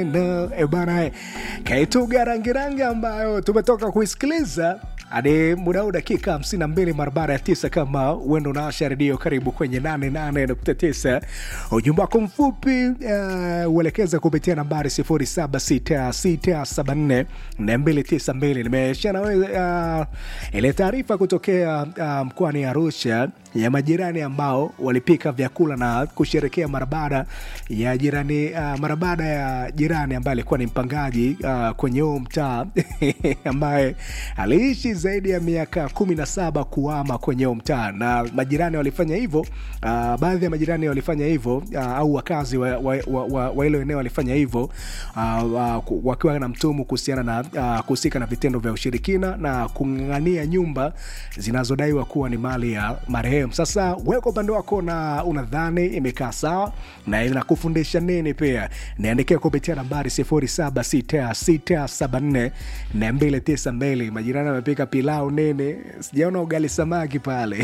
No, e bana, kaituga rangirangi ambayo tumetoka kuisikiliza hadi muda huu dakika 52 mara baada ya tisa. Kama uendo unaasha redio, karibu kwenye 88.9. Ujumbe wako mfupi uh, uelekeza kupitia nambari 0766742292. Nimeshia nawe uh, ile taarifa kutokea uh, mkoani Arusha ya majirani ambao walipika vyakula na kusherekea mara baada ya jirani uh, mara baada ya jirani ambaye alikuwa ni mpangaji uh, kwenye huo mtaa ambaye aliishi zaidi ya miaka kumi na saba kuama kwenye huo mtaa, na majirani walifanya hivyo. Uh, baadhi ya majirani walifanya hivyo uh, au wakazi wa, wa, wa, wa, wa hilo eneo walifanya hivyo uh, uh, wakiwa na mtumu kuhusiana na uh, kuhusika na vitendo vya ushirikina na kung'ang'ania nyumba zinazodaiwa kuwa ni mali ya marehemu. Sasa wewe kwa upande wako na unadhani imekaa sawa na inakufundisha nini? Pia niandikia kupitia nambari 0766742292. Majirani wamepika pilau nini, sijaona ugali samaki pale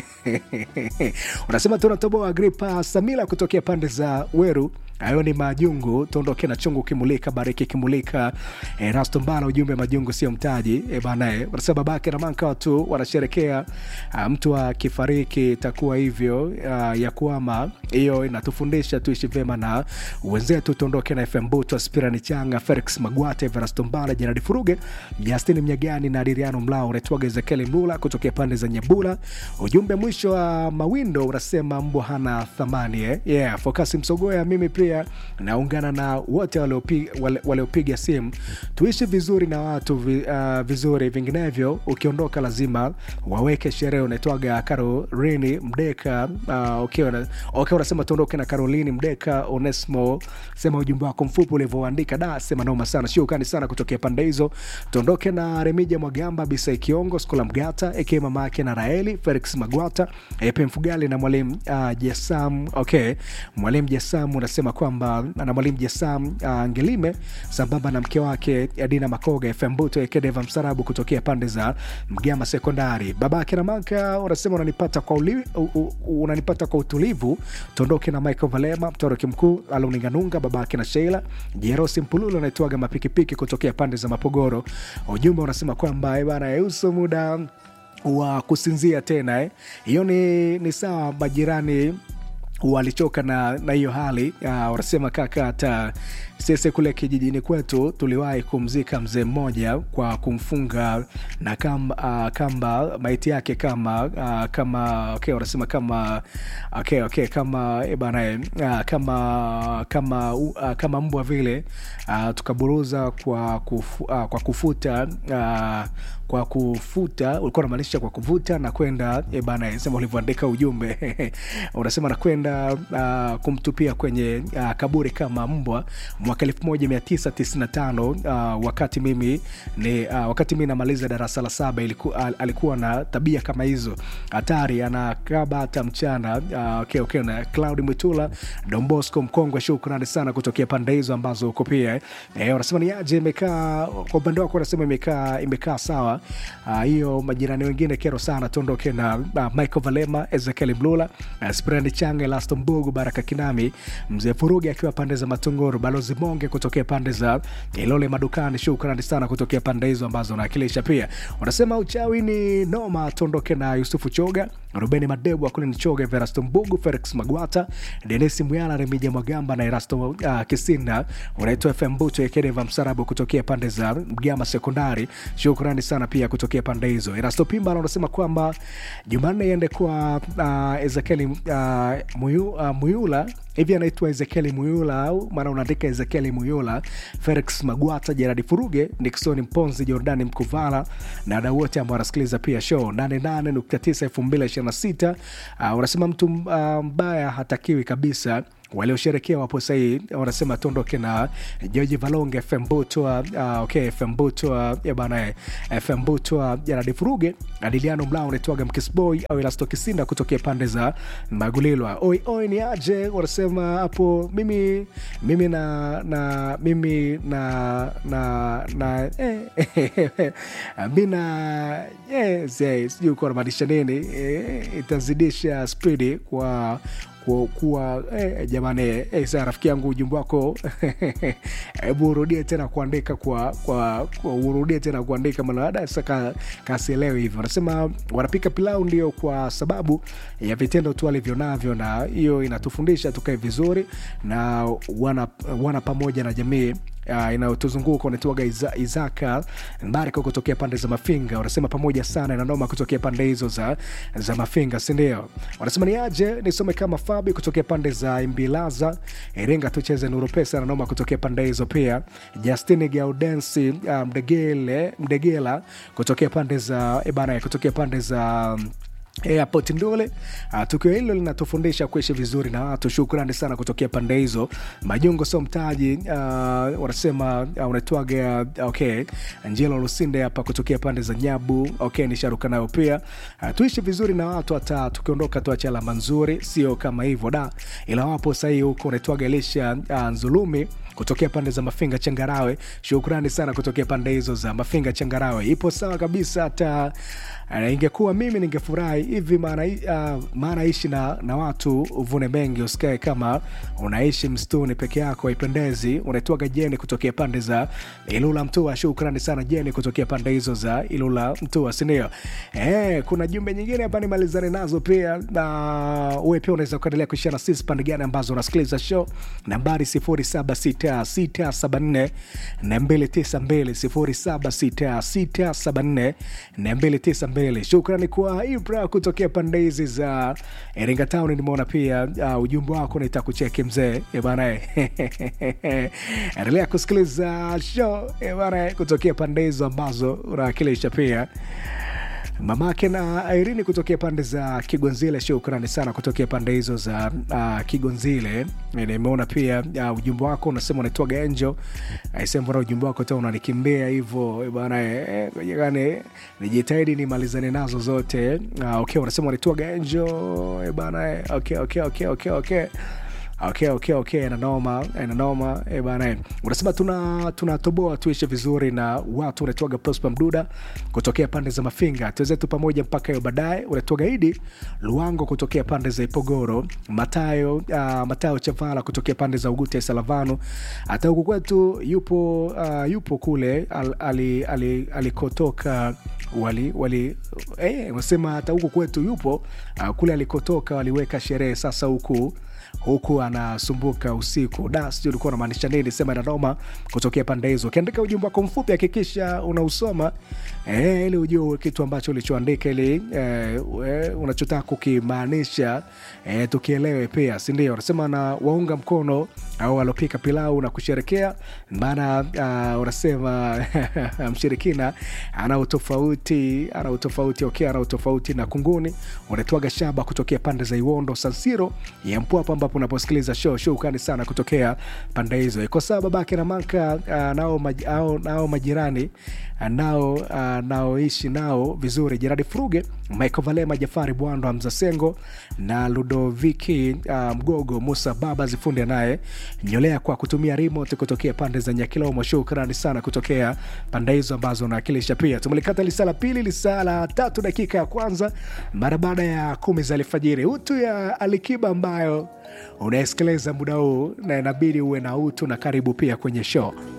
unasema tunatoboa gripa Samila kutokea pande za Weru. Hayo ni majungu, tuondoke na chungu kimulika, bariki kimulika. E, Rasto Mbala, ujumbe majungu sio mtaji. E, banae wanasema babake na manka watu wanasherekea mtu akifariki itakuwa hivyo uh, ya kuama hiyo inatufundisha tuishi vyema na wenzetu. Tuondoke na FM Buto, Spirani Changa, Felix Magwate, Verasto Mbala, Jenadi Furuge, Justin Mnyagani na Adriano Mlao, unaitwaga Ezekieli Mbula kutokea pande za Nyabula. Ujumbe mwisho wa uh, mawindo unasema mbwa hana thamani eh? Yeah, Fokasi Msogoya, mimi pia naungana na wote waliopiga wale, wale simu. Tuishi vizuri na watu vi, uh, vizuri, vinginevyo ukiondoka lazima waweke sherehe. Unaitwaga Caroline Mdeka uh, okay, okay, unasema tuondoke na Caroline Mdeka. Onesmo sema ujumbe wako mfupi ulivyoandika, da sema noma sana, shukrani sana kutokea pande hizo. Tuondoke na Remija Mwagamba, Bisa Kiongo, Skola Mgata eke mama yake na Raeli Felix Magwata, Epe Mfugali na mwalimu uh, Jesam okay, mwalimu Jesam unasema kwamba na mwalimu Jesam uh, Ngelime sambamba na mke wake Adina Makoga FM Buto Ekedeva Msarabu kutokea pande za Mgama Sekondari. Babake na Manka unasema unanipata kwa uli, u, u, unanipata kwa utulivu. Tuondoke na Michael Valema mtoroki mkuu Aluninganunga babake na Sheila Jerosi Mpululu anaitwaga mapikipiki kutokea pande za Mapogoro. Ujumbe unasema kwamba bana yuso muda wa kusinzia tena hiyo eh. Ni, ni sawa majirani walichoka na na hiyo hali uh, wanasema kaka, hata sisi kule kijijini kwetu tuliwahi kumzika mzee mmoja kwa kumfunga na kamba, uh, kamba maiti yake kama uh, kama okay, wanasema kama okay, okay, kama bana uh, kama kama uh, kama mbwa vile uh, tukaburuza kwa, kufu, uh, kwa kufuta uh, kwa kufuta ulikuwa unamaanisha kwa kuvuta na kwenda bana, sema ulivyoandika ujumbe unasema nakwenda uh, kumtupia kwenye uh, kaburi kama mbwa mwaka 1995 uh, wakati mimi ni uh, wakati mimi namaliza darasa la saba iliku, uh, alikuwa na tabia kama hizo hatari, anakaba hata mchana uh, okay, okay, na Cloud Mwitula Dombosco Mkongwe, shukrani sana kutokea pande hizo ambazo uko pia eh, wanasema ni aje imekaa kwa upande wako, wanasema imekaa imekaa sawa hiyo. Uh, majirani wengine kero sana. Tuondoke na uh, Michael Valema, Ezekiel Mlula, uh, Sprandi Change, Elasto Mbugu, Baraka Kinami, Mzee Furugi akiwa pande za Matunguru, Balozi Monge kutokea pande za Ilole Madukani, shukrani sana kutokea pande hizo ambazo unawakilisha. Pia wanasema uchawi ni noma. Tuondoke na Yusufu Choga, Rubeni Madebu, Akulini Choga, Verasto Mbugu, Felix Magwata, Denisi Mwyala, Remija Mwagamba na Erasto uh, Kisinda. Unaitwa FM Buto Ekedeva Msarabu kutokea pande za Mgama Sekondari, shukrani sana pia kutokea pande hizo. Erasto Pimba anasema kwamba Jumanne iende kwa uh, Ezekieli uh, Muyu, uh, Muyula hivi anaitwa Ezekieli Muyula au maana unaandika Ezekieli Muyula, Felix Magwata, Jeradi Furuge, Nixon Mponzi, Jordani Mkuvala na wadau wote ambao wanasikiliza pia show 88.9 2026. Uh, unasema mtu uh, mbaya hatakiwi kabisa waliosherekea wapo sahii, wanasema tuondoke na George Valonge, FM Butwa, uh, okay, FM Butwa ya bana, FM Butwa, Jaradi Furuge, Adiliano Mlao, unaitwaga Mkisboy au Elasto Kisinda kutokea pande za Magulilwa. Oi oi, ni aje? Wanasema hapo mimi mimi na na mimi na na na eh, mina yes, yes, sijui kuwa namaanisha nini eh, itazidisha spidi kwa ku- kuwa eh, jamani eh, saa rafiki yangu ujumbe wako hebu urudie tena kuandika kwa, kwa, kwa urudie tena kuandika maana sasa kasielewi hivyo anasema wanapika pilau ndio kwa sababu ya vitendo tu alivyo navyo na hiyo inatufundisha tukae vizuri na wana, wana pamoja na jamii uh, inayotuzunguka unaitwaga Iza, Izaka Mbarika kutokea pande za Mafinga, wanasema pamoja sana inanoma kutokea pande hizo za, za Mafinga, sindio? Wanasema ni aje nisome kama Fabi kutokea pande za Imbilaza, Iringa, tucheze Nuru Pesa nanoma kutokea pande hizo pia. Justin Gaudensi uh, Mdegele Mdegela kutokea pande za ebana, kutokea pande za um, airport Ndole. Uh, tukio hilo linatufundisha kuishi vizuri na watu. Shukrani sana kutokea pande hizo. Majungo sio mtaji, uh, wanasema uh, unaitwaga okay. Angelo Lusinde hapa kutokea pande za Nyabu. Okay, nisharuka nayo pia. Uh, tuishi vizuri na watu, hata tukiondoka tuache alama nzuri, sio kama hivyo da, ila wapo sahii huko. Unaitwaga Elisha uh, Nzulumi kutokea pande za Mafinga Changarawe. Shukrani sana kutokea pande hizo za Mafinga Changarawe. Ipo sawa kabisa hata Uh, ingekuwa mimi ningefurahi hivi maana uh, maana ishi na, na watu uvune mengi usikae kama unaishi msituni peke yako haipendezi unaitwaga jeni kutokea pande za ilula mtua shukrani sana jeni kutokea pande hizo za ilula mtua sindio eh, kuna jumbe nyingine hapa nimalizane nazo pia na uwe pia unaweza kuendelea kuishia na sisi pande gani ambazo unasikiliza show nambari 076674 na 292 076674 na 292 shukrani kwa ibra kutokea pande hizi za iringa town nimeona pia uh, ujumbe wako nitakucheki mzee Eh, bana eh. endelea kusikiliza show eh, bana eh, kutokea pande hizo ambazo unawakilisha pia mamake na Irene kutokea pande za Kigonzile. Shukrani sana kutokea pande hizo za uh, Kigonzile. Nimeona pia uh, ujumbe wako unasema unaitwaga Angel. Aisema mbona ujumbe wako tena unanikimbia hivyo eh, bwana eh, yani nijitahidi nimalizane nazo zote. Uh, okay, unasema unaitwaga Angel eh, bwana eh, okay, okay, okay, okay, okay okay, okay, okay, inanoma inanoma eh, bana eh. unasema tuna tunatoboa tuishi vizuri na watu unatoaga prosper mduda kutokea pande za mafinga tuwezetu pamoja mpaka hiyo baadaye unatoaga idi luango kutokea pande za ipogoro matayo uh, matayo chavala kutokea pande za ugute salavano hata huku kwetu yupo uh, yupo kule al, ali, ali, alikotoka wali wali eh, unasema hata huku kwetu yupo uh, kule alikotoka waliweka sherehe sasa huku huku anasumbuka usiku da sijui ulikuwa unamaanisha nini sema nanoma kutokea pande hizo ukiandika ujumbe wako mfupi hakikisha unausoma eh, ili ujue kitu ambacho ulichoandika ili eh, we- unachotaka kukimaanisha eh, tukielewe pia sindio unasema na waunga mkono au walopika pilau na kusherekea maana uh, unasema mshirikina ana utofauti ana utofauti okay, ana utofauti na kunguni unatwaga shaba kutokea pande za iwondo sansiro ya mpwapa ambapo unaposikiliza show shukrani sana kutokea pande hizo iko sawa babake na manka uh, nao, maj, au, nao majirani uh, nao uh, naoishi nao vizuri jiradi fruge michael valema jafari bwando mzasengo na ludoviki uh, mgogo musa baba zifunde naye nyolea kwa kutumia remote kutokea pande za nyakilomo shukrani sana kutokea pande hizo ambazo unawakilisha pia tumelikata lisaa la pili lisaa la tatu dakika ya kwanza mara baada ya kumi za alfajiri utu ya alikiba ambayo unaesikiliza muda huu na inabidi uwe na utu na karibu pia kwenye show